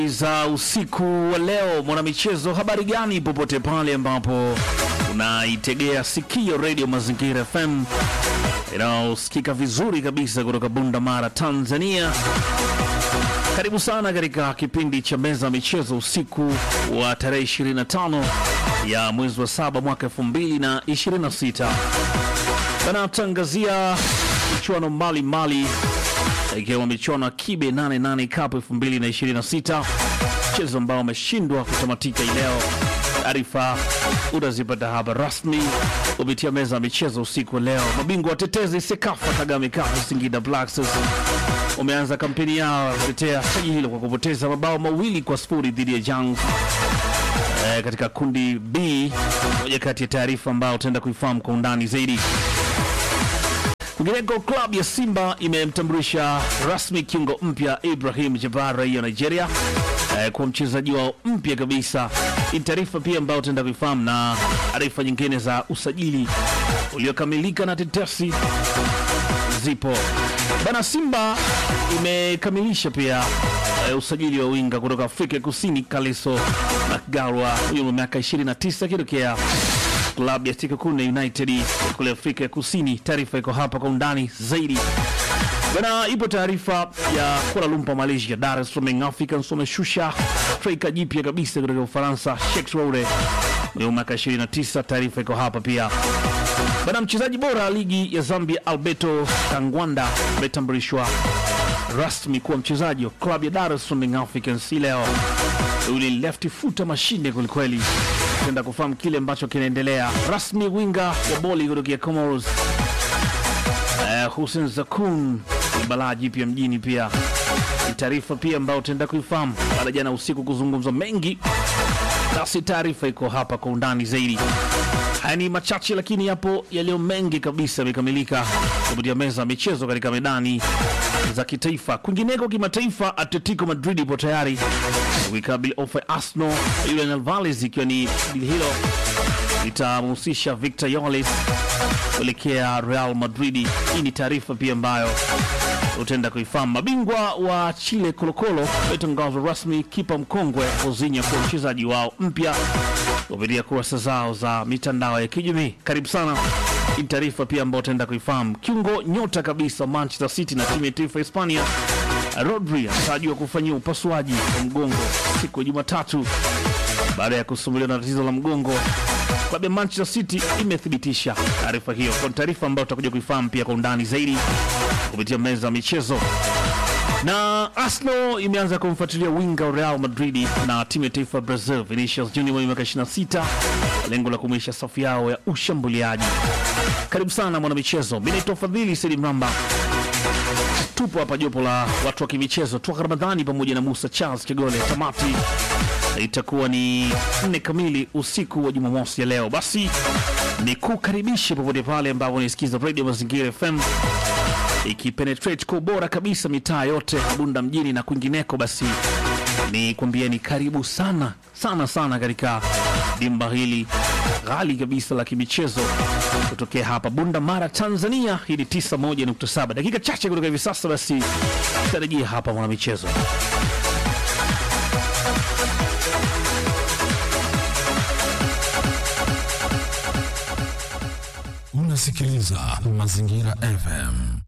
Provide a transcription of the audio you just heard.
za usiku wa leo, mwanamichezo, habari gani popote pale ambapo unaitegea sikio redio Mazingira FM inayosikika vizuri kabisa kutoka Bunda Mara, Tanzania. Karibu sana katika kipindi cha meza ya michezo usiku wa tarehe 25 ya mwezi wa saba mwaka 2026. Banatangazia michuano mbalimbali ikiwemo michuano ya Kibe 88 Cup 2026, mchezo ambao umeshindwa kutamatika hii leo. Taarifa utazipata hapa rasmi kupitia meza ya michezo usiku wa leo. Mabingwa watetezi Sekafa Kagame Cup Singida Black Stars umeanza kampeni yao ya kutetea taji hilo kwa kupoteza mabao mawili kwa sifuri dhidi ya Jang eh, katika kundi B, moja kati ya taarifa ambayo utaenda kuifahamu kwa undani zaidi. Kwingineko, klabu ya Simba imemtambulisha rasmi kiungo mpya Ibrahim Jabbar raia wa Nigeria eh, kwa mchezaji wao mpya kabisa. Ni taarifa pia ambayo utaenda kuifahamu na taarifa nyingine za usajili uliokamilika na tetesi zipo bana. Simba imekamilisha pia eh, usajili wa winga kutoka Afrika Kusini Kaliso Makgalwa, huyo wa miaka 29 akitokea klabu ya Sekokune United kule Afrika ya Kusini. Taarifa iko hapa kwa undani zaidi bana. Ipo taarifa ya Kuala Lumpur Malaysia, Dar es Salaam Young Africans wameshusha striker jipya kabisa kutoka Ufaransa Sheikh Roure mwenye miaka 29. Taarifa iko hapa pia bana. Mchezaji bora ligi ya Zambia Alberto Kangwanda ametambulishwa rasmi kuwa mchezaji wa klabu ya Dar es Salaam Young Africans hii leo. Yule left footer mashine kwelikweli tenda kufahamu kile ambacho kinaendelea rasmi. Winga wa boli kutokea Comoros uh, Hussein Zakun ni balaa jipya mjini, pia ni taarifa pia ambayo utaenda kuifahamu baada jana usiku kuzungumzwa mengi, basi taarifa iko hapa kwa undani zaidi. Haya ni machache, lakini yapo yaliyo mengi kabisa yamekamilika kupitia meza ya michezo katika medani za kitaifa. Kwingineko kimataifa, Atletico Madrid ipo tayari kuikabili ofa ya Arsenal Julian Alvarez, ikiwa ni dili hilo litamhusisha Victor Yolis kuelekea Real Madrid. Hii ni taarifa pia ambayo utaenda kuifahamu. Mabingwa wa Chile Kolokolo wametangazwa rasmi kipa mkongwe Ozinya kuwa mchezaji wao mpya kupitia kurasa zao za mitandao ya kijamii. Karibu sana. Hii taarifa pia ambayo utaenda kuifahamu. Kiungo nyota kabisa Manchester City na timu ya taifa ya Hispania Rodri anatarajiwa kufanyia upasuaji wa mgongo siku ya Jumatatu baada ya kusumbuliwa na tatizo la mgongo. Klabu ya Manchester City imethibitisha taarifa hiyo, kwa taarifa ambayo tutakuja kuifahamu pia kwa undani zaidi kupitia meza ya michezo. Na Arsenal imeanza kumfuatilia winga wa Real Madrid na timu ya taifa ya Brazil Vinicius Junior mwenye miaka 26 lengo la kumwisha safu yao ya ushambuliaji. Karibu sana mwanamichezo, mimi naitwa Fadhili Saidi Mramba. Tupo hapa jopo la watu wa kimichezo toka Ramadhani pamoja na Musa Charles Kigole. Tamati itakuwa ni nne kamili usiku wa Jumamosi ya leo. Basi ni kukaribisha popote pale ambapo nisikiza Radio Mazingira FM ikipenetrate kwa ubora kabisa mitaa yote Bunda mjini na kwingineko. Basi ni kwambieni karibu sana sana sana katika dimba hili ghali kabisa la kimichezo kutokea hapa Bunda Mara, Tanzania. Hii ni 91.7 dakika chache kutoka hivi sasa. Basi tarajia hapa mwanamichezo Unasikiliza Mazingira FM.